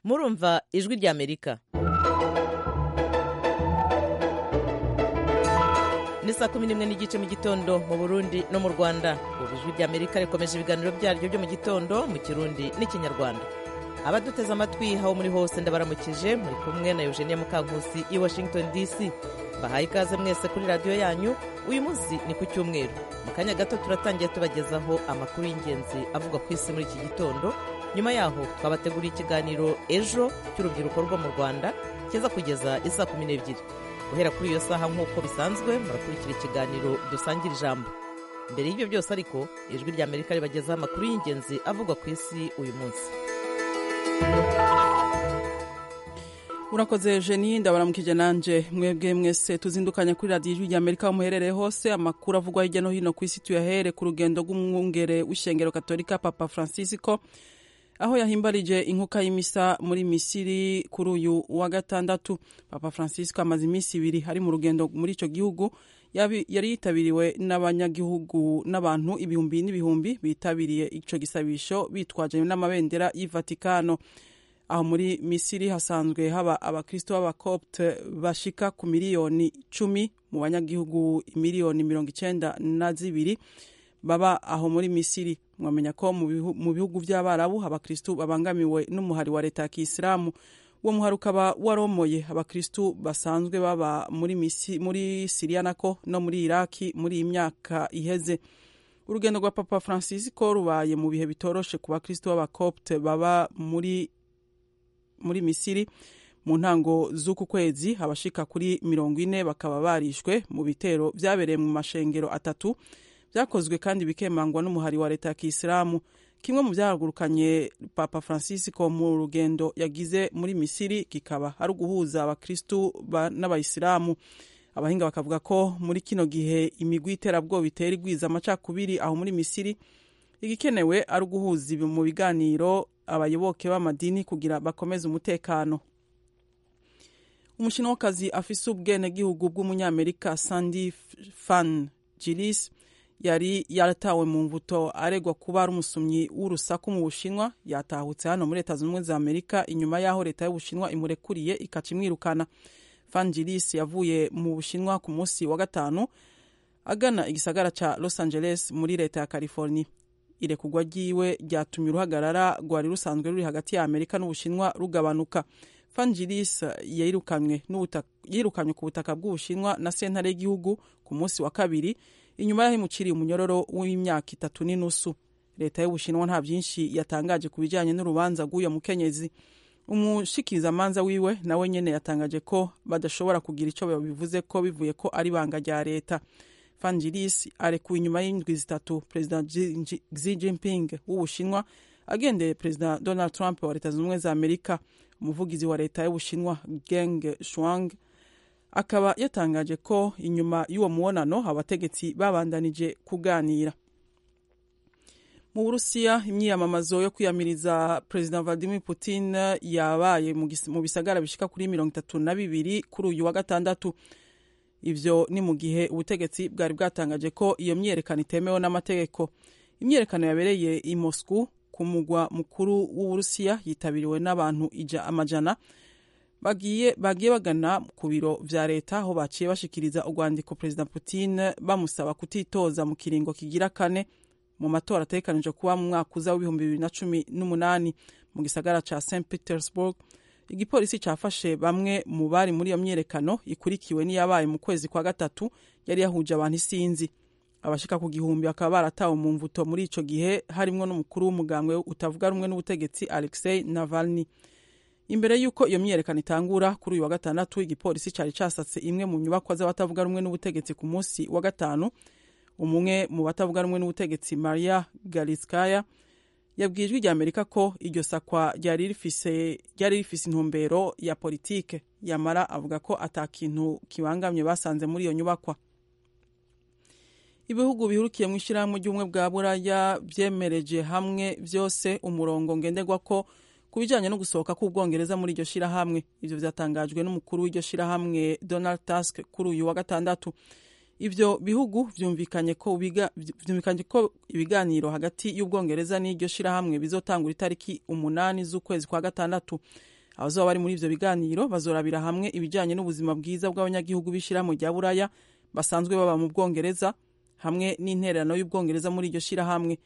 murumva ijwi ry'amerika ni saa kumi n'imwe n'igice mu gitondo mu burundi no mu rwanda ubu ijwi ry'amerika rikomeje ibiganiro byaryo byo mu gitondo mu kirundi n'ikinyarwanda abaduteze amatwi aho muri hose ndabaramukije muri kumwe na eugenia mukankusi i washington dc bahaye ikaze mwese kuri radiyo yanyu uyu munsi ni ku cyumweru mu kanya gato turatangiye tubagezaho amakuru y'ingenzi avugwa ku isi muri iki gitondo nyuma yaho twabateguriye ikiganiro ejo cy'urubyiruko rwo mu rwanda kiza kugeza isaa kumi n'ebyiri guhera kuri iyo saha nk'uko bisanzwe murakurikira ikiganiro dusangira ijambo mbere y'ibyo byose ariko ijwi ry'amerika ribagezaho amakuru y'ingenzi avugwa ku isi uyu munsi murakoze jeni ndabaramukije nanje mwebwe mwese tuzindukanya kuri radiyo ijwi rya amerika aho muherereye hose amakuru avugwa hirya no hino ku isi tuyahere ku rugendo rw'umwungere w'ishengero katolika papa francisco aho yahimbarije inkuka y'imisa muri misiri kuri uyu wa gatandatu papa francisco amaze iminsi ibiri ari mu rugendo muri icyo gihugu Yabi- yari yitabiriwe n'abanyagihugu n'abantu ibihumbi n'ibihumbi bitabiriye icyo gisabisho bitwaje n'amabendera y'ivatikano aho muri misiri hasanzwe haba abakristo b'abakopte bashika ku miliyoni cumi mu banyagihugu miliyoni mirongo icyenda na zibiri baba aho muri misiri mwamenya ko mu bihu- mu bihugu by'abarabu abakristo babangamiwe n'umuhari wa leta ya kisilamu uwo muhari ukaba waromoye abakristo basanzwe baba muri, misi, muri siriya nako no muri iraki muri iyi myaka iheze urugendo rwa papa francisco rubaye mu bihe bitoroshe ku bakristo b'abakopte baba muri muri misiri mu ntango z'uku kwezi abashika kuri mirongo ine bakaba barishwe mu bitero byabereye mu mashengero atatu byakozwe kandi bikemangwa n'umuhari wa leta ya kisilamu kimwe mu byahagurukanye papa francisco mu rugendo yagize muri misiri kikaba ari uguhuza abakristu ba- n'abayisilamu abahinga bakavuga ko muri kino gihe imigwi iterabwoba itera igwiza amacakubiri aho muri misiri igikenewe ari uguhuza ibi mu biganiro abayoboke b'amadini kugira bakomeze umutekano umushinwakazi afise ubwenegihugu bw'umunyamerika sandy F- fan gilis yari yaratawe mu mbuto aregwa kuba ari umusomyi w'urusaku mu bushinwa yatahutse hano muri leta zunze ubumwe za amerika inyuma y'aho leta y'ubushinwa imurekuriye ikaca imwirukana fan gilis yavuye mu bushinwa ku munsi wa gatanu agana igisagara ca los angeles muri leta ya california irekurwa ryiwe ryatumye uruhagarara rwari rusanzwe ruri hagati ya amerika n'ubushinwa rugabanuka fangilis yirukanywe n'ubutaka- yirukanywe ku butaka bw'ubushinwa na sentare y'igihugu ku munsi wa kabiri inyuma y'aho imuciriye umunyororo w'imyaka itatu n'inusu leta y'ubushinwa nta byinshi yatangaje ku bijyanye n'urubanza rw'uyo mukenyezi umushikirizamanza wiwe nawe nyene yatangaje ko badashobora kugira icyo babivuze ko bivuye ko ari ibanga rya leta fangilis arekuwe inyuma y'indwi zitatu perezida Xi- Xi Xi jinping w'ubushinwa agendeye perezida donald trump wa leta zunze ubumwe za amerika umuvugizi wa leta y'ubushinwa geng shuang akaba yatangaje ko inyuma y'uwo mubonano abategetsi babandanije kuganira mu burusiya imyiyamamazo yo kwiyamiriza perezida vladimir putin yabaye mu gis- mu bisagara bishika kuri mirongo itatu na bibiri kuri uyu wa gatandatu ivyo ni mu gihe ubutegetsi bwari bwatangaje ko iyo myiyerekano itemewe n'amategeko imyiyerekano yabereye i moscou ku mugwa mukuru w'uburusiya yitabiriwe n'abantu ija amajana bagiye bagiye bagana ku biro vya leta aho baciye bashikiriza urwandiko perezida putin bamusaba kutitoza mu kiringo kigira kane mu matora ategekanijwe kuba mu mwaka uza w'ibihumbi bibiri na cumi n'umunani mu gisagara ca st petersburg igipolisi cyafashe bamwe mu bari muri iyo myiyerekano ikurikiwe n'iyabaye mu kwezi kwa gatatu yari yahuje abantu isinzi abashika ku gihumbi bakaba baratawe mu mvuto muri ico gihe harimwo n'umukuru w'umugambwe utavuga rumwe n'ubutegetsi alexei navalny imbere y'uko iyo myiyerekano itangura kuri uyu wa gatandatu igipolisi cyari casatse imwe mu nyubakwa z'abatavuga rumwe n'ubutegetsi ku munsi wa gatanu umwe mu batavuga rumwe n'ubutegetsi maria galitskaya yabwiye ijwi rya amerika ko iryo sakwa ryari rifise ryari rifise intumbero ya politike yamara avuga ko atakintu kibangamye basanze muri iyo nyubakwa ibihugu bihurukiye mu ishyirahamwe ry'ubumwe bwa buraya byemereje hamwe byose umurongo ngenderwa ko ku bijyanye no gusohoka k'ubwongereza muri iryo shyirahamwe ibyo byatangajwe n'umukuru w'iryo shyirahamwe donald tusk kuri uyu wa gatandatu ivyo bihugu vyumvikanye ko biga- vyumvikanye ko ibiganiro hagati y'ubwongereza n'iryo shirahamwe bizotangura itariki umunani z'ukwezi kwa gatandatu abazoba bari muri ivyo biganiro bazorabira hamwe ibijanye n'ubuzima bwiza bw'abanyagihugu b'ishirahamwe rya buraya basanzwe baba mu bwongereza hamwe n'intererano y'ubwongereza muri iryo shirahamwe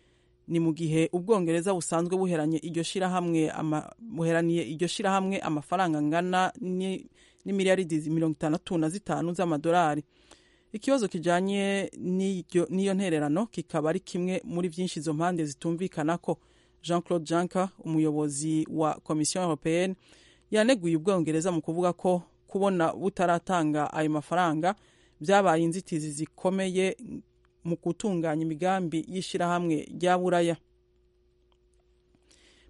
ni mu gihe ubwongereza busanzwe buheranye iryo shirahamwe ama- buheraniye iryo shirahamwe amafaranga angana ni- n'imiliyaridi mirongo itandatu na zitanu z'amadolari ikibazo kijanye n'iryo- n'iyo ntererano kikaba ari kimwe muri byinshi izo mpande zitumvikanako jean claude juncker umuyobozi wa komisiyo européenne yaneguye ubwongereza mu kuvuga ko kubona butaratanga ayo mafaranga byabaye inzitizi zikomeye mu gutunganya imigambi y'ishirahamwe rya buraya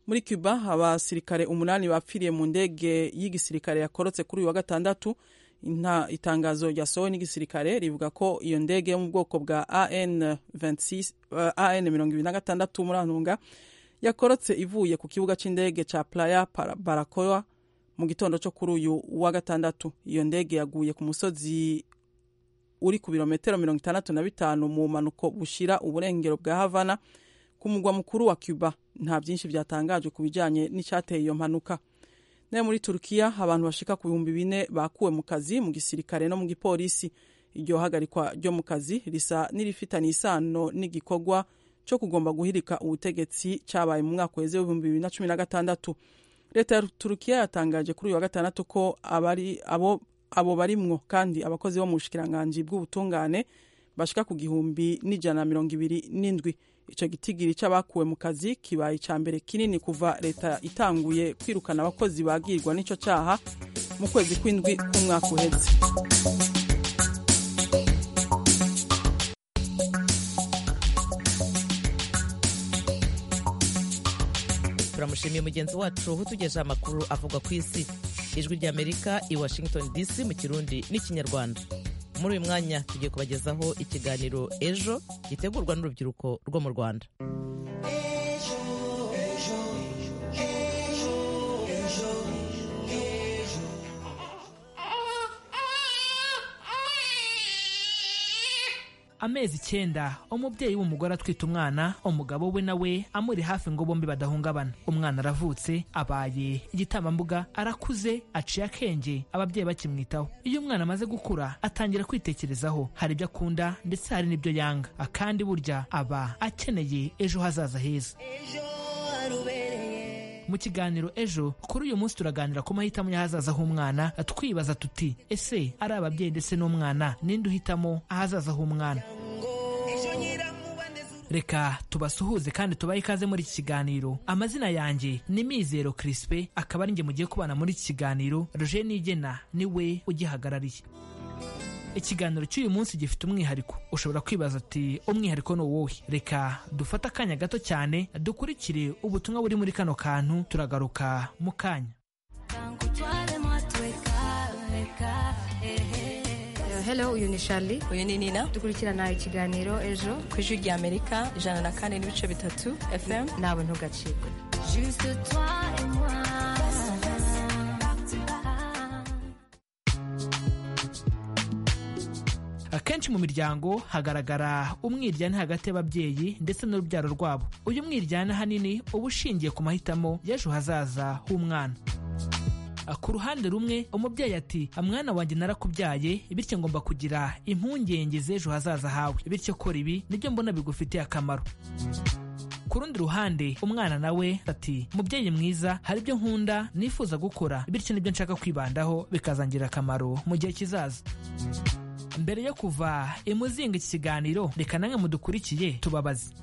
muri cuba abasirikare umunani bapfiriye mu ndege y'igisirikare yakorotse kuri uyu wa gatandatu Inta- itangazo ryasohowe n'igisirikare rivuga ko iyo ndege yo mu bwoko bwa an 26 eh, an 26 murantunga yakorotse ivuye ku kibuga cy'indege cya playa Para- barakoa mu gitondo cyo kuri uyu wa gatandatu iyo ndege yaguye ku musozi uri ku birometero mirongo itandatu na bitanu mu mpanuko bushira uburengero bwa havana ku mugwa mukuru wa cuba nta byinshi byatangajwe ku bijyanye n'icyateye iyo mpanuka nayo muri turukiya abantu bashika ku bihumbi bine bakuwe mu kazi mu gisirikare no mu gipolisi iryo hagarikwa ryo mu kazi risa n'irifitanye isano n'igikorwa cyo kugomba guhirika ubutegetsi cyabaye mu mwaka weze w'ibihumbi bibiri na cumi na gatandatu leta ya turukiya yatangaje kuri uyu wa gatandatu ko abari abo abo barimwo kandi abakozi bo mu bushikiranganji bw'ubutungane bashika ku gihumbi n'ijana na mirongo ibiri n'indwi ico gitigiri c'abakuwe mu kazi kibaye ica mbere kinini kuva leta itanguye kwirukana abakozi bagirwa n'ico caha mu kwezi kw'indwi k'umwaka uheze turamushimiye mugenzi wacu utugejeho amakuru avugwa ku isi ijwi ry'amerika i washington dc mu kirundi n'ikinyarwanda muri uyu mwanya tugiye kubagezaho ikiganiro ejo gitegurwa n'urubyiruko rwo mu rwanda amezi icyenda umubyeyi w'umugore atwite umwana umugabo we nawe amuri hafi ngo bombi badahungabana umwana aravutse abaye igitambambuga arakuze aciye akenge ababyeyi bakimwitaho iyo umwana amaze gukura atangira kwitekerezaho hari ibyo akunda ndetse hari n'ibyo yanga akandi burya aba akeneye ejo hazaza heza mu kiganiro ejo kuri uyu munsi turaganira ku mahitamo y'ahazaza h'umwana twibaza tuti ese ari ababyeyi ndetse n'umwana ninde uhitamo ahazaza h'umwana reka tubasuhuze kandi tubahe ikaze muri iki kiganiro amazina yanjye ni mizero kirispe akaba ari njye mugiye kubana muri iki kiganiro roje nigena niwe ugihagarariye ikiganiro cy'uyu munsi gifite umwihariko ushobora kwibaza ati umwihariko ni uwuhe reka dufate akanya gato cyane dukurikire ubutumwa buri muri kano kantu turagaruka mu kanya Hello, uyu ni Charlie. uyu ni nina Dukurikirana ikiganiro ejo ku ijwi rya amerika ijana na kane n'ibice bitatu fm nawe ntugacikwe. akenshi mu miryango hagaragara umwiryane hagati y'ababyeyi ndetse n'urubyaro rwabo uyu mwiryane ahanini uba ushingiye ku mahitamo y'ejo hazaza h'umwana ku ruhande rumwe umubyeyi ati mwana wanjye narakubyaye bityo ngomba kugira impungenge z'ejo hazaza hawe bityo kora ibi nibyo mbona bigufitiye akamaro ku rundi ruhande umwana nawe ati mubyeyi mwiza hari ibyo nkunda nifuza gukora bityo nibyo nshaka kwibandaho bikazangirira akamaro mu gihe kizaza mbere yo kuva imuzinga iki kiganiro reka namwe mudukurikiye tubabaze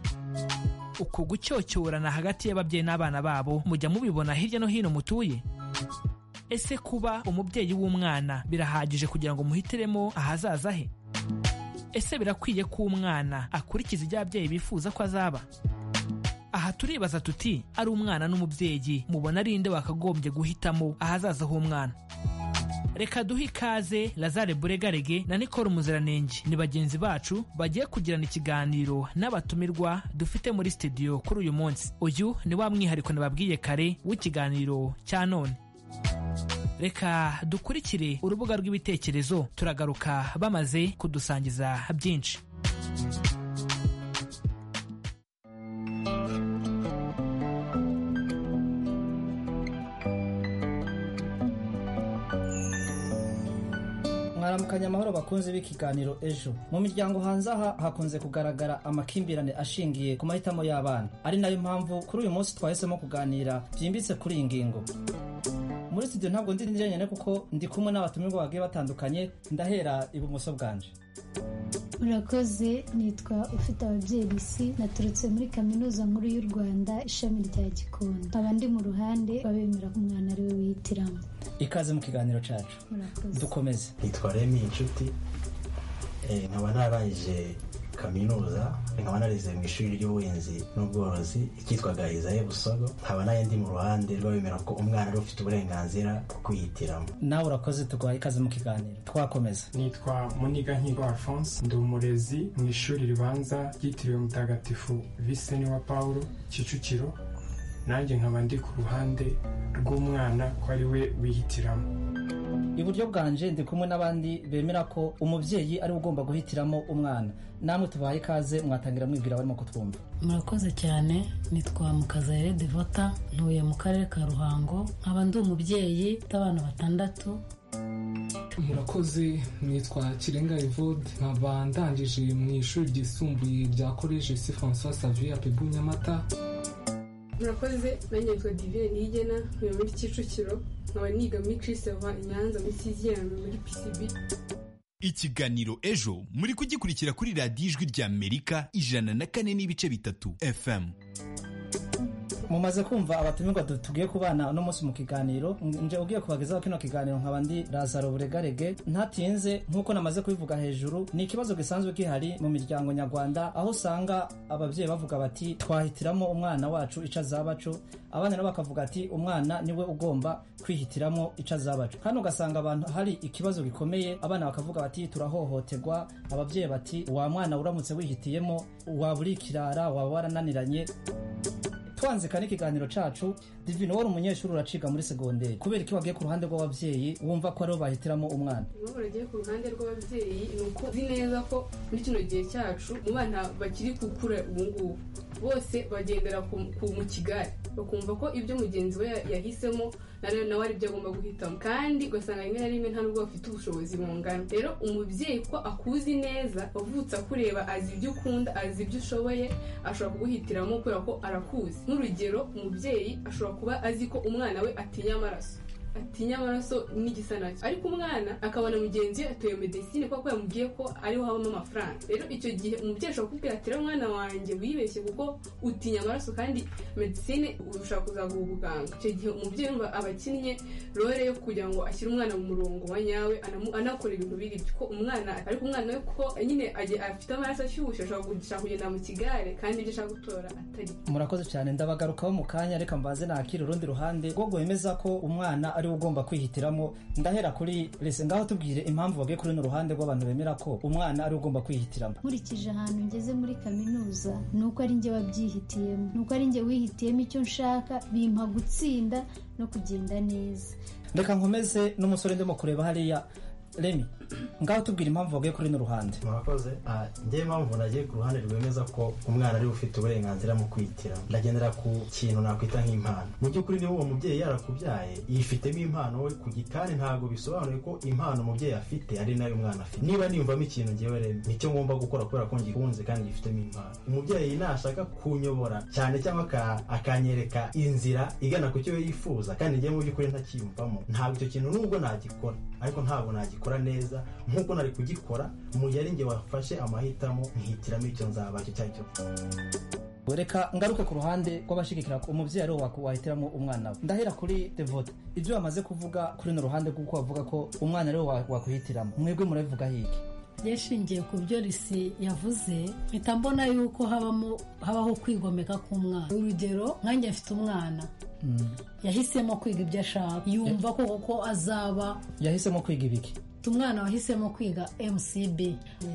uku gucyocyorana hagati y'ababyeyi n'abana babo mujya mubibona hirya no hino mutuye ese kuba umubyeyi w'umwana birahagije kugira ngo muhitiremo ahazaza he ese birakwiye ko umwana akurikiza ibyo ababyeyi bifuza ko azaba aha turibaza tuti ari umwana n'umubyeyi mubona ari nde wakagombye guhitamo ahazaza h'umwana reka duhe ikaze lazare buregarege na nicole muziranenge ni bagenzi bacu bagiye kugirana ikiganiro n'abatumirwa dufite muri studio kuri uyu munsi uyu ni wa mwihariko nababwiye kare w'ikiganiro cya none reka dukurikire urubuga rw'ibitekerezo turagaruka bamaze kudusangiza byinshi amahoro bakunze b'ikiganiro ejo mu miryango hanze aha hakunze kugaragara amakimbirane ashingiye ku mahitamo y'abana ari nayo mpamvu kuri uyu munsi twahisemo kuganira byimbitse kuri iyi ngingo muri studio ntabwo ndi njyenyine kuko ndi kumwe n'abatumirwa bagiye batandukanye ndahera ibumoso bwanje murakoze nitwa ufite ababyeyi isi naturutse muri kaminuza nkuru y'u rwanda ishami rya gikondo nkaba ndi mu ruhande babemera ko umwana ari we wihitiramo ikaze mu kiganiro cyacu murakoze dukomeze nitwa remi inshuti Eh, nkaba narangije kaminuza nkaba narize mu ishuri ry'ubuhinzi n'ubworozi icyitwa gahizaye busogo nkaba nayo ndi mu ruhande rw'abemera ko umwana ari we ufite uburenganzira bwo kwihitiramo nawe urakoze tuguha ikaze mu kiganiro twakomeza nitwa muniga nkigo alphonse ndi umurezi mu ishuri ribanza ryitiriwe mutagatifu viseni wa paul kicukiro nanjye nkaba ndi ku ruhande rw'umwana ko ari we wihitiramo iburyo bwanje ndi kumwe n'abandi bemera ko umubyeyi ari we ugomba guhitiramo umwana namwe tubahaye ikaze mwatangira mwibwira barimo kutwumva murakoze cyane nitwa mukazayire devota ntuye mu karere ka ruhango nkaba ndi umubyeyi w'abana batandatu murakoze nitwa kirenga evode nkaba ndangije mu ishuri ryisumbuye rya koleji si francois savia pebu nyamata murakoze nanjye nitwa divine nigena ntuye muri kicukiro nkaba niga muri kiriseva i nyanza muri siziyame muri pcb ikiganiro ejo muri kugikurikira kuri radiyo ijwi ry'amerika ijana na kane n'ibice bitatu fm mumaze kumva abatumirwa du- tugiye kubana uno munsi mu kiganiro nje ugiye kubagezaho kino kiganiro nkaba ndi lazaro buregarege ntatinze nk'uko namaze kubivuga hejuru ni ikibazo gisanzwe gihari mu miryango nyarwanda aho usanga ababyeyi bavuga bati twahitiramo umwana wacu ico azabaco abana nabo bakavuga ati umwana niwe ugomba kwihitiramo ico azabaco kandi ugasanga abantu hari ikibazo gikomeye abana bakavuga bati turahohoterwa ababyeyi bati wa mwana uramutse wihitiyemo waba uri ikirara waba warananiranye twanzika n'ikiganiro cacu divine wari umunyeshuri uraciga muri segonderi kubera iki wagiye ku ruhande rw'ababyeyi wumva ko aribo bahitiramo umwana impamvu nagiye ku ruhande rw'ababyeyi ni uko uzi neza ko muri kino gihe cyacu mu bana bakiri gukura ubu ngubu bose bagendera ku ku mu kigare bakumva ko ibyo mugenzi we yahisemo na rero nawe ari byo agomba guhitamo kandi ugasanga rimwe na rimwe nta nubwo bafite ubushobozi bungana rero umubyeyi ko akuzi neza wavutse akureba azi ibyo ukunda azi ibyo ushoboye ashobora kuguhitiramo kubera ko arakuzi nk'urugero umubyeyi ashobora kuba azi ko umwana we atinya amaraso atinya amaraso n'igisa nacyo ariko umwana akabona mugenzi we atuye medesine kuko yamubwiye ko ariho habamo amafaranga rero icyo gihe umubyeyi ashobora kukubwira ati rero mwana wanjye wibeshye kuko utinya amaraso kandi medesine ushobora kuzaguha ubuganga icyo gihe umubyeyi yumva aba akinnye role yo kugira ngo ashyire umwana mu murongo wa nyawe anamu- anakora ibintu biri byo ko umwana ariko umwana we kuko nyine agiye- afite amaraso ashyushye ashobora kugisha kugenda mu kigare kandi ibyo ashaka gutora atari murakoze cyane ndabagarukaho mu kanya reka mbaze nakira urundi ruhande rwo gwemeza ko umwana ariwe ugomba kwihitiramo ndahera kuri rese ngaho tubwire impamvu bagiye kuri runo ruhande rw'abantu bemera ko umwana ariwe ugomba kwihitiramo nkurikije ahantu ngeze muri kaminuza ni uko ari njye wabyihitiyemo ni uko ari njye wihitiyemo icyo nshaka bimpa gutsinda no kugenda neza reka nkomeze n'umusore ndimo kureba hariya remi ngaho tubwire impamvu bagiye kuri runo ruhande murakoze Ah, njyewe impamvu nagiye ku ruhande rwemeza ko umwana ariwe ufite uburenganzira mu kwihitiramo ndagendera ku kintu nakwita nk'impano mu by'ukuri niba uwo mubyeyi yarakubyaye yifitemo impano we ku gikari ntabwo bisobanuye ko impano umubyeyi afite ari nayo umwana afite niba niyumvamo ikintu njyewe rero nicyo ngomba gukora kubera ko ngikunze kandi gifitemo impano umubyeyi nashaka kunyobora cyane cyangwa aka- akanyereka inzira igana ku cyo we yifuza kandi njyewe mu by'ukuri ntacyiyumvamo ntabwo icyo kintu nubwo nagikora ariko ntabwo nagikora neza nk'uko nari kugikora mu gihe ari njye wafashe amahitamo nkihitiramo icyo nzaba icyo cyari cyo reka ngaruke ku ruhande rw'abashigikira ko umubyeyi ariwo waku- wahitiramo umwana we ndahera kuri devote ibyo bamaze kuvuga kuri runo ruhande rw'uko bavuga ko umwana ariwe wa- wakuhitiramo mwebwe murabivuga hiki yashingiye ku byo risi yavuze mpita mbona yuko habamo habaho kwigomeka k'umwana urugero nkanjye mfite umwana yahisemo kwiga ibyo ashaka yumva ko kuko azaba yahisemo kwiga ibiki mfite umwana wahisemo kwiga mcb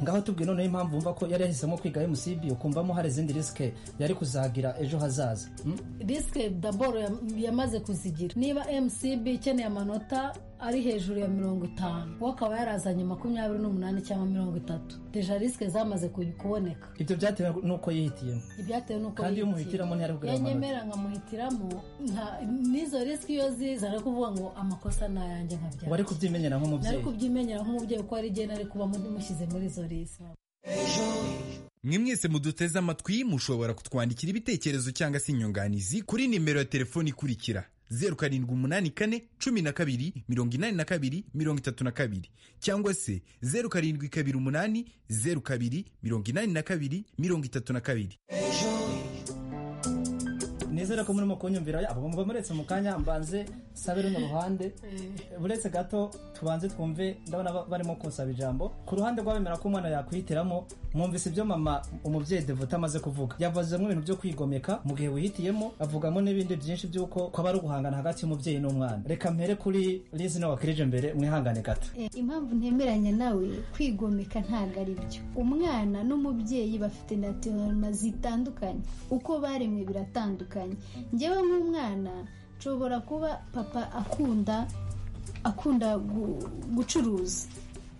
ngaho tubwiye noneho impamvu wumva ko yari yahisemo kwiga mcb ukumvamo hari izindi risike yari kuzagira ejo hazaza Hmm? risike daboro yam- yamaze kuzigira niba mcb ikeneye amanota ari hejuru ya mirongo itanu we akaba yarazanye makumyabiri n'umunani cyangwa mirongo itatu deja risike zamaze ku- kuboneka ibyo byatewe n'uko yihitiyemo ibyatewe n'uko Kandi iyo yihitira. umuhitiramo ntiyari kugira amanota. yanyemera nkamuhitiramo nta- n'izo risike iyo ziza ari kuvuga ngo amakosa ni ayanjye nkabyakira wari kubyimenyera nari nk'umubyeyi kumwenyura nk'umubyeyi kuko ari igihe nari kuba mushyize muri izo lisi mwe mwese muduteze amatwi mushobora kutwandikira ibitekerezo cyangwa se inyunganizi kuri nimero ya telefoni ikurikira zeru karindwi umunani kane cumi na kabiri mirongo inani na kabiri mirongo itatu na kabiri cyangwa se zeru karindwi kabiri umunani zeru kabiri mirongo inani na kabiri mirongo itatu na kabiri nizere ko murimo kunyumvira abo muba muretse mu kanya mbanze sabe runo ruhande uretse gato tubanze twumve ndabona ba- barimo kunsaba ijambo ku ruhande rw'abemera ko umwana yakwihitiramo mwumvise ibyo mama umubyeyi devuta amaze kuvuga yavuzemo ibintu byo kwigomeka mu gihe wihitiyemo avugamo n'ibindi byinshi by'uko kwaba ari uguhangana hagati y'umubyeyi n'umwana reka mpere kuri lizine wakirije mbere mwihangane gato Eh, impamvu ntemeranya nawe kwigomeka ntabwo ari byo umwana n'umubyeyi bafite natiroma zitandukanye uko baremwe biratandukanye ngewe nk'umwana nshobora kuba papa akunda akunda gu- gucuruza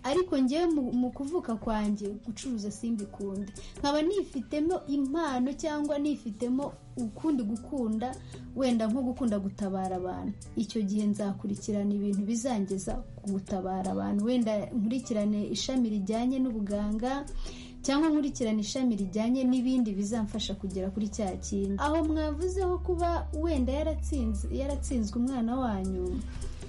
ariko ngewe mu- mu kuvuka kwanjye gucuruza simbikunde nkaba nifitemo impano cyangwa nifitemo ukundi gukunda wenda nko gukunda gutabara abantu icyo gihe nzakurikirana ibintu bizangeza ku gutabara abantu wenda nkurikirane ishami rijyanye n'ubuganga cyangwa nkurikirana ishami rijyanye n'ibindi bizamfasha kugera kuri cya kintu aho mwavuzeho kuba wenda yaratsinze yaratsinzwe umwana wanyu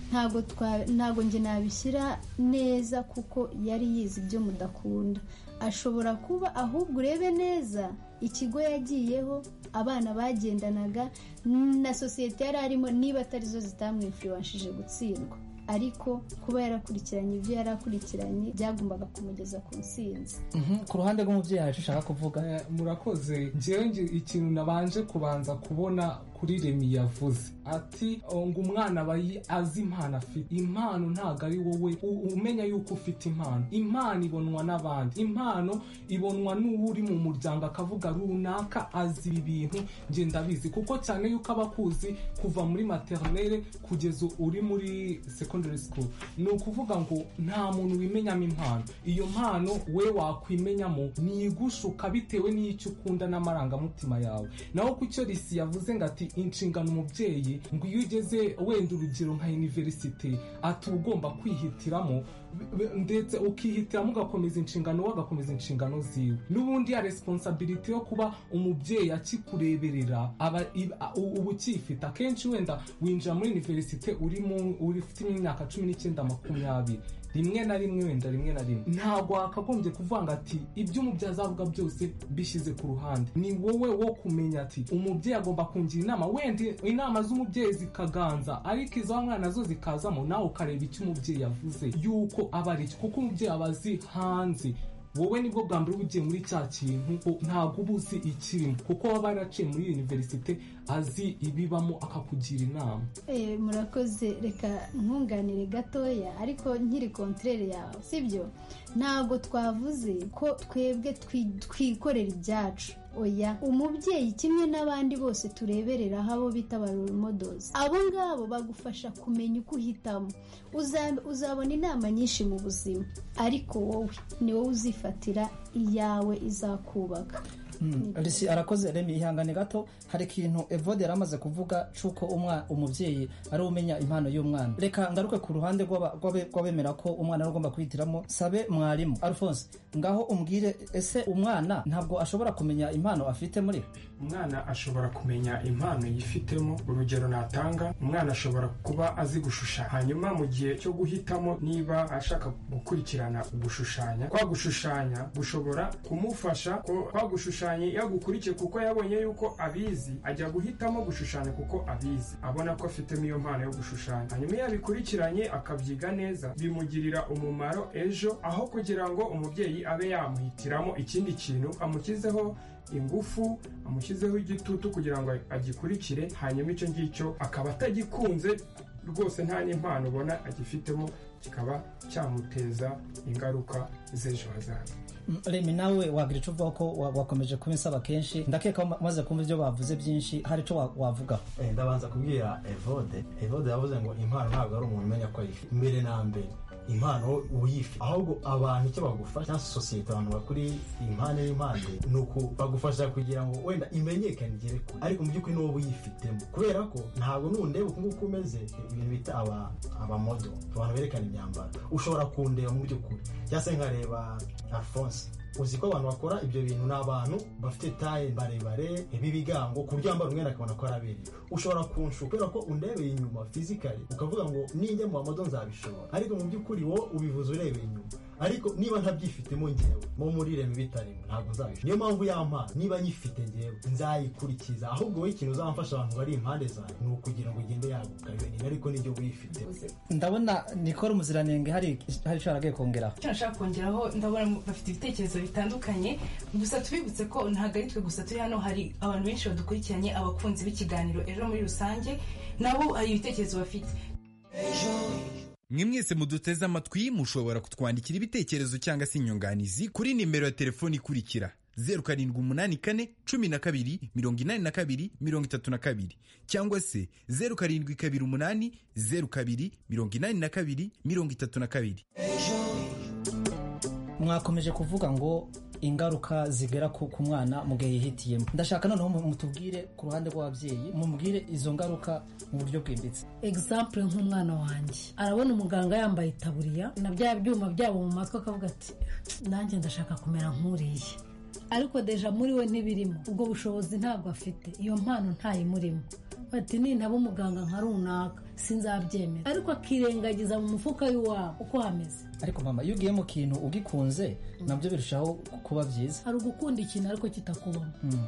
ntabwo twa- ntabwo njye nabishyira neza kuko yari yize ibyo mudakunda ashobora kuba ahubwo urebe neza ikigo yagiyeho abana bagendanaga na sosiyete yari arimo niba atari zo zitamwifuriwashije gutsindwa ariko kuba yarakurikiranye ibyo yari akurikiranye byagombaga kumugeza ku ntsinzi ku ruhande rw'umubyeyi yacu ushaka kuvuga murakoze njyewe ngi- ikintu nabanje kubanza kubona kuri remi yavuze ati "Oh, ngo umwana aba yi- azi impano afite impano ntabwo ari wowe u- umenya yuko ufite impano impano ibonwa n'abandi impano ibonwa n'uwo uri mu muryango akavuga runaka azi ibi bintu njye ndabizi kuko cyane yuko aba akuzi kuva muri materinere kugeza uri muri secondary school ni ukuvuga ngo nta muntu wimenyamo impano iyo mpano we wakwimenyamo nigushuka bitewe n'icyo ukunda n'amarangamutima yawe naho ku cyo risi yavuze ngo ati inshingano umubyeyi ngo iyo ugeze wenda urugero nka iniverisite ati uba ugomba kwihitiramo b- b- ndetse ukihitiramo ugakomeza inshingano we agakomeza inshingano ziwe n'ubundi ya resiponsabiriti yo kuba umubyeyi akikureberera aba iba- u- uba ukifite akenshi wenda winjira muri iniverisite urimo ufite imyaka cumi n'icyenda makumyabiri rimwe na rimwe wenda rimwe na rimwe ntabwo wakagombye kuvuga ngo ati ibyo umubyeyi azavuga byose bishyize ku ruhande ni wowe wo kumenya ati umubyeyi agomba kungira inama wenda inama z'umubyeyi zikaganza ariko izo wa mwana zo zikazamo nawe ukareba icyo umubyeyi yavuze yuko aba ari cyo kuko umubyeyi aba azi hanze wowe nibwo bwa mbere uba ugiye muri cya kintu ko ntabwo uba uzi ikirimo kuko waba yaraciye muri univerisite azi ibibamo akakugira inama Eh, murakoze reka nkunganire gatoya ariko nkiri kontrere yawe sibyo ntabwo twavuze ko twebwe twi- twikorera ibyacu oya umubyeyi kimwe n'abandi bose turebereraho abo bita ba role models abo ngabo bagufasha kumenya uko uhitamo Uza- uzabona inama nyinshi mu buzima ariko wowe ni wowe uzifatira iyawe izakubaka Mm, Risi arakoze remi ihangane gato hari ikintu evode yari amaze kuvuga c'uko umwa umubyeyi ari we umenya impano y'umwana reka ngaruke ku ruhande rw'aba- rw'abe- rw'abemera ko umwana ari we ugomba kwihitiramo sabe mwarimu alphonse ngaho umbwire ese umwana ntabwo ashobora kumenya impano afite muri we? umwana ashobora kumenya impano yifitemo urugero natanga umwana ashobora kuba azi gushushanya hanyuma mu gihe cyo guhitamo niba ashaka gukurikirana gushushanya kwa gushushanya gushobora kumufasha ko kwa gushushanya iyo agukurikiye kuko yabonye yuko abizi ajya guhitamo gushushanya kuko abizi abona ko afitemo iyo mpano yo gushushanya hanyuma iyo abikurikiranye akabyiga neza bimugirira umumaro ejo aho kugira ngo umubyeyi abe yamuhitiramo ikindi kintu amukizeho ingufu amushyizeho igitutu kugira ngo agikurikire hanyuma icyo ngicyo akaba atagikunze rwose nta n'impano ubona agifitemo kikaba cyamuteza ingaruka z'ejo hazaza Mm, remi nawe wagira ico uvuga ko wa- wakomeje kubinsaba kenshi ndakeka ko umaze kumva ibyo bavuze byinshi hari ico wa- wavugaho Eh, ndabanza kubwira evode evode yavuze ngo impano ntabwo ari umuntu umenya ko ayifite mbere na mbere impano uyifi ahubwo abantu icyo bagufasha cyangwa se sosiyete abantu bakuri impande n'impande ni uku bagufasha kugira ngo wenda imenyekane igere kure ariko mu by'ukuri ni wowe uyifitemo kubera ko ntabwo nundeba uku nguku umeze ibintu bita aba abamodo abantu berekana imyambaro ushobora kundeba mu by'ukuri cyangwa se nkareba alphonse uzi ko abantu bakora ibyo bintu ni abantu bafite taye barebare b'ibigango ku buryo wambara umwenda akabona ko arabereye ushobora kunshuka kubera ko undebeye inyuma fizikari ukavuga ngo ninjya mu bamodo nzabishobora ariko mu by'ukuri wowe ubivuze urebeye inyuma ariko niba ntabyifitemo ngewe mu muri remi bitarimo ntabwo nzabishobora niyo mpamvu y'amazi niba nyifite ngewe nzayikurikiza ahubwo wowe ikintu uzamfasha abantu bari impande zawe ni ukugira ngo ugende yaguka ibintu ariko nibyo wifite ndabona nikora umuziranenge hari hari icyo haragiye kongeraho icyo nashaka kongeraho ndabona bafite ibitekerezo bitandukanye gusa tubibutse ko ntabwo ari twe gusa turi hano hari abantu benshi badukurikiranye abakunzi b'ikiganiro ejo muri rusange nabo hari ibitekerezo bafite mwe mwese muduteze amatwi mushobora kutwandikira ibitekerezo cyangwa se inyunganizi kuri nimero ya telefoni ikurikira zeru karindwi umunani kane cumi na kabiri mirongo inani na kabiri mirongo itatu na kabiri cyangwa se zeru karindwi kabiri umunani zeru kabiri mirongo inani na kabiri mirongo itatu na kabiri mwakomeje kuvuga ngo ingaruka zigera ku ku mwana mu gihe yihitiyemo ndashaka noneho mu- mutubwire ku ruhande rw'ababyeyi mumubwire izo ngaruka mu buryo bwimbitse egisampure nk'umwana wanjye arabona umuganga yambaye itaburiya na bya byuma byabo mu matwi akavuga ati nanjye ndashaka kumera nk'uriya ariko deja muri we ntibirimo ubwo bushobozi ntabwo afite iyo mpano ntayimurimo bati nintaba umuganga nka runaka sinzabyemera ariko akirengagiza mu mufuka w'iwabo uko hameze ariko mama iyo ugiye mu kintu ugikunze nabyo birushaho kuba byiza hari ugukunda ikintu ariko kitakubona Mm.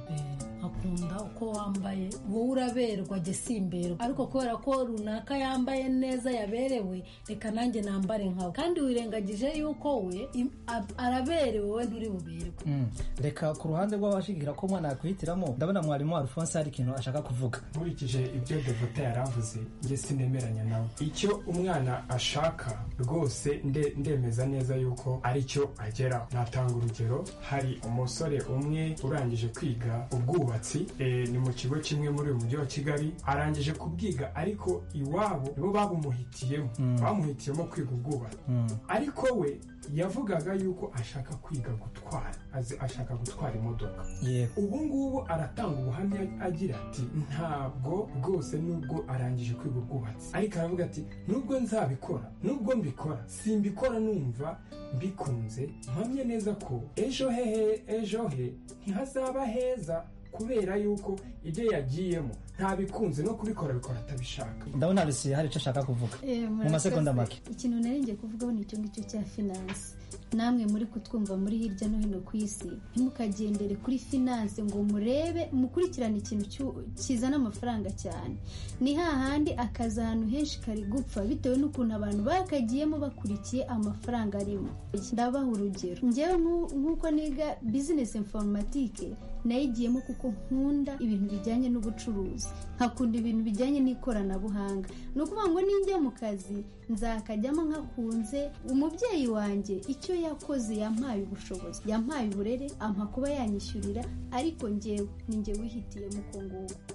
akunda uko wambaye wowe uraberwa jye simberwa ariko kubera ko runaka yambaye neza yaberewe reka nanjye nambare nkawe kandi wirengagije yuko we im- a- araberewe we nturi buberwe Mm. reka ku ruhande rw'abashigira ko umwana yakwihitiramo ndabona mwarimu wa alphonse hari ikintu ashaka kuvuga nkurikije ibyo devote yaravuze njye sinemeranya nawe icyo umwana ashaka rwose nde- ndemeza neza yuko aricyo ageraho natanga urugero hari umusore umwe urangije kwiga ubwubatsi eh, ni mu kigo kimwe muri uyu mujyi wa kigali arangije kubwiga ariko iwabo nibo babumuhitiyemo Mm. bamuhitiyemo kwiga ubwubatsi Mm. ariko we yavugaga yuko ashaka kwiga gutwara azi ashaka gutwara imodoka yewe ubu ngubu aratanga ubuhamya agira ati ntabwo rwose nubwo arangije kwiga ubwubatsi ariko aravuga ati nubwo nzabikora nubwo mbikora simbikora numva mbikunze mpamye neza ko ejo hehe ejo he ntihazaba heza kubera yuko ibyo yagiyemo ntabikunze no kubikora bikora atabishaka ndabona rusiye hari icyo ashaka kuvuga mu masegonda make ikintu narengeye kuvugaho ni icyo ngicyo cya finanse namwe muri kutwumva muri hirya no hino ku isi ntimukagendere kuri finanse ngo murebe mukurikirane ikintu cyu- kizana amafaranga cyane ni hahandi akazi ahantu henshi kari gupfa bitewe n'ukuntu abantu bakagiyemo bakurikiye amafaranga arimo ndabaha urugero njyewe nk'u- nk'uko niga bizinesi informatike nayigiyemo kuko nkunda ibintu bijyanye n'ubucuruzi nkakunda ibintu bijyanye n'ikoranabuhanga ni ukuvuga ngo ninjya mu kazi nzakajyamo nkakunze umubyeyi wanjye icyo yakoze yampaye ubushobozi yampaye uburere ampa kuba yanyishyurira ariko njyewe ni njye wihitiyemo uko nguko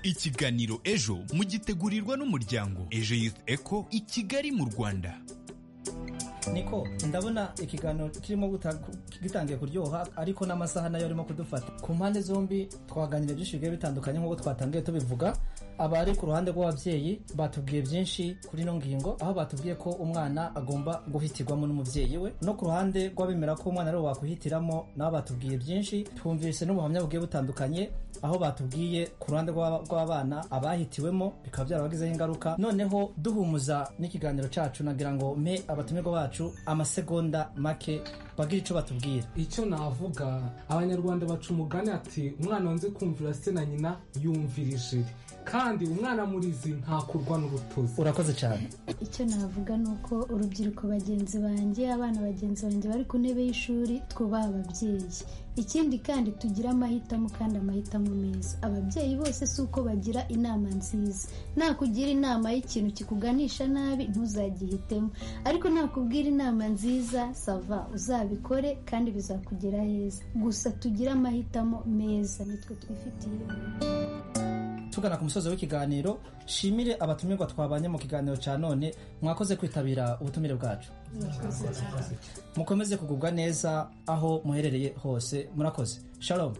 ikiganiro ejo mugitegurirwa n'umuryango ejo youth eco i kigali mu rwanda niko ndabona ikiganiro kirimo guta- gitangiye kuryoha ariko n'amasaha nayo arimo kudufata ku mpande zombi twaganiriye byinshi bigiye bitandukanye nk'uko twatangiye tubivuga abari ku ruhande rw'ababyeyi batubwiye byinshi kuri ino ngingo aho batubwiye ko umwana agomba guhitirwamo n'umubyeyi we no ku ruhande rw'abemera ko umwana ari uwo wakwihitiramo nabo batubwiye byinshi twumvise n'ubuhamya bugiye butandukanye aho batubwiye ku ruhande rw'aba- rw'abana abahitiwemo bikaba byarabagizeho ingaruka noneho duhumuza n'ikiganiro cyacu nagira ngo mpe abatumirwa bacu amasegonda make bagire icyo batubwira icyo navuga abanyarwanda baca umugani ati umwana wanze kumvira se na nyina yumvira ijiri kandi umwana murizi ntakurwa n'urutozi urakoze cyane icyo navuga ni uko urubyiruko bagenzi banjye abana bagenzi banjye bari ku ntebe y'ishuri twubaha ababyeyi ikindi kandi tugire amahitamo kandi amahitamo meza ababyeyi bose si uko bagira inama nziza nakugira inama y'ikintu kikuganisha nabi ntuzagihitemo ariko nakubwira inama nziza sava uzabikore kandi bizakugera heza gusa tugire amahitamo meza nitwe twifitiye tugana ku musozo w'ikiganiro shimire abatumirwa twabanye mu kiganiro cya none mwakoze kwitabira ubutumire bwacu mukomeze kugubwa neza aho muherereye hose murakoze shalom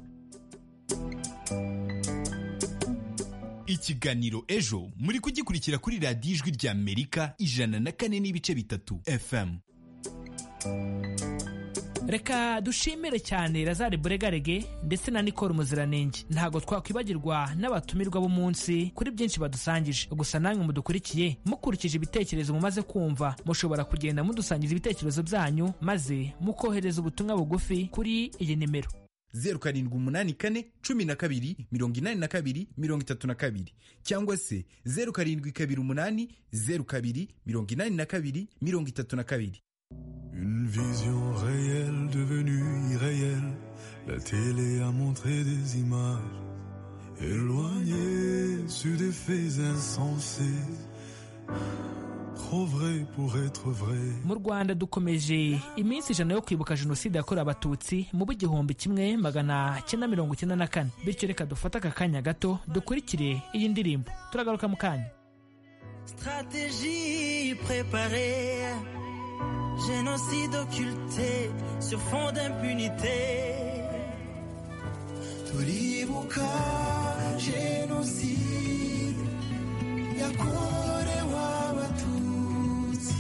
ikiganiro ejo muri kugikurikira kuri radiyo ijwi ry'amerika ijana na kane n'ibice bitatu fm reka dushimire cyane razari buregarege ndetse na nikoro muziranenge ntabwo twakwibagirwa n'abatumirwa b'umunsi kuri byinshi badusangije gusa namwe mudukurikiye mukurikije ibitekerezo mumaze kumva mushobora kugenda mudusangiza ibitekerezo byanyu maze mukohereza ubutumwa bugufi kuri iyi nimero zeru karindwi umunani kane cumi na kabiri mirongo inani na kabiri mirongo itatu na kabiri cyangwa se zeru karindwi kabiri umunani zeru kabiri mirongo inani na kabiri mirongo itatu na kabiri Une vision réelle devenue irréelle. La télé a montré des images éloignées sur des faits insensés. Trop vrai pour être vrai. mu rwanda dukomeje iminsi ijana yo kwibuka jenoside yakorewe abatutsi mu b'igihumbi kimwe magana cyenda mirongo icyenda na kane bityo reka dufate aka kanya gato dukurikire iyi ndirimbo turagaruka mu kanya Stratégie préparée, génocide occulté sur fond d'impunité. turibuka jenoside yakorewe abatutsi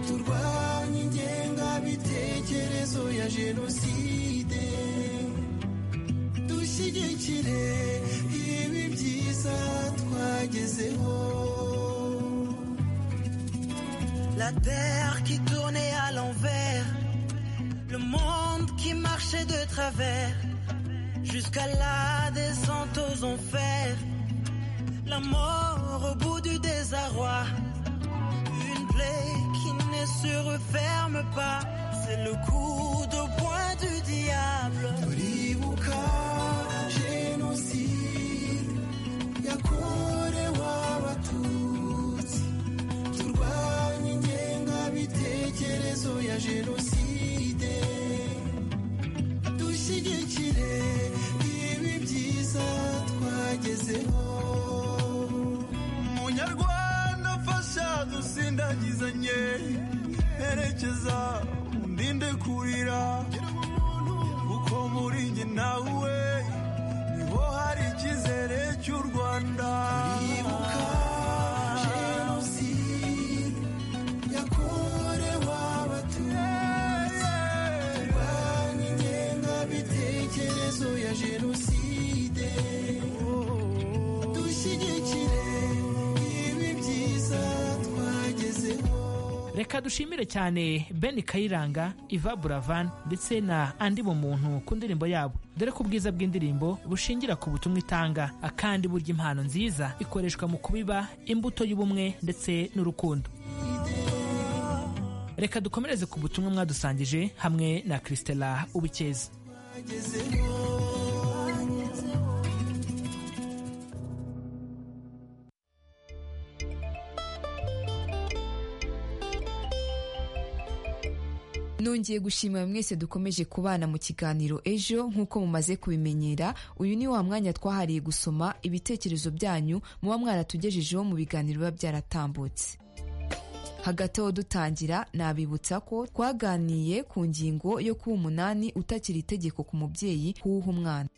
turwanye ingengabitekerezo ya jenoside dushyigikire ibi byiza twagezeho La terre qui tournait à l'envers, le monde qui marchait de travers, jusqu'à la descente aux enfers, la mort au bout du désarroi, une plaie qui ne se referme pas, c'est le coup de poing du diable. turibuka jenoside yakorewe abatutsi turwanye ingengabitekerezo ya jenoside dushyigikire ibi byiza twagezeho munyarwanda fasha dusindagizanye herekeza undinde kurira kuko muri njye nawe niho hari icyizere cy'u rwanda turibuka jenoside yakorewe abatutsi turwanye ingengabitekerezo ya jenoside dushyigikire ibi byiza twagezeho reka dushimire cyane ben kayiranga iva buravan ndetse na andi mu muntu ku ndirimbo yabo dore ko ubwiza bw'indirimbo bushingira ku butumwa itanga akandi burya impano nziza ikoreshwa mu kubiba imbuto y'ubumwe ndetse n'urukundo reka dukomereze ku butumwa mwadusangije hamwe na christela ubukeza nongeye gushimira mwese dukomeje kubana mu kiganiro ejo nk'uko mumaze kubimenyera uyu ni wa mwanya twahariye gusoma ibitekerezo byanyu muba mwaratugejejeho mu biganiro biba byaratambutse hagati aho dutangira nabibutsa ko twaganiye ku ngingo yo kuba umunani utakiri itegeko ku mubyeyi kuwuha umwana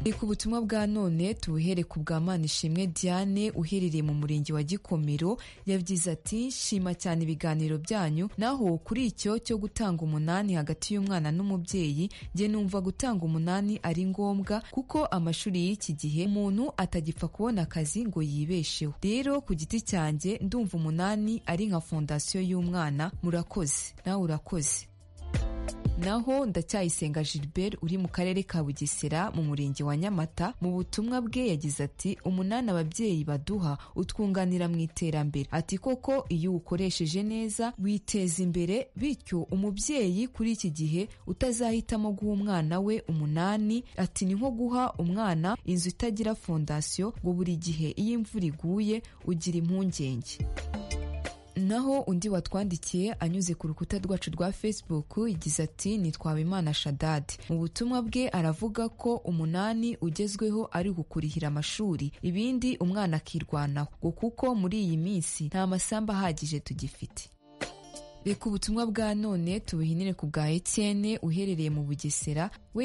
Reka ubutumwa bwa none tubuhere ku bwa Manishimwe Diane uherereye mu murenge wa Gikomero yavuze ati shima cyane ibiganiro byanyu naho kuri icyo cyo gutanga umunani hagati y'umwana n'umubyeyi jye numva gutanga umunani ari ngombwa kuko amashuri y'iki gihe umuntu atagipfa kubona akazi ngo yibesheho rero ku giti cyanjye ndumva umunani ari nka fondasiyo y'umwana murakoze nawe urakoze naho ndacyayisenga gilbert uri mu karere ka bugesera mu murenge wa nyamata mu butumwa bwe yagize ati umunani ababyeyi baduha utwunganira mu iterambere ati koko iyo uwukoresheje neza witeza imbere bityo umubyeyi kuri iki gihe utazahitamo guha umwana we umunani ati ni nko guha umwana inzu itagira fondasiyo ngo buri gihe iyo imvura iguye ugira impungenge naho undi watwandikiye anyuze ku rukuta rwacu rwa facebook igize ati nitwawe imana shadadi mu butumwa bwe aravuga ko umunani ugezweho ari ugukurihira amashuri ibindi umwana akirwanaho ngo kuko muri iyi minsi nta masamba ahagije tugifite reka ubutumwa bwa none tubuhinire ku bwa etienne uherereye mu bugesera we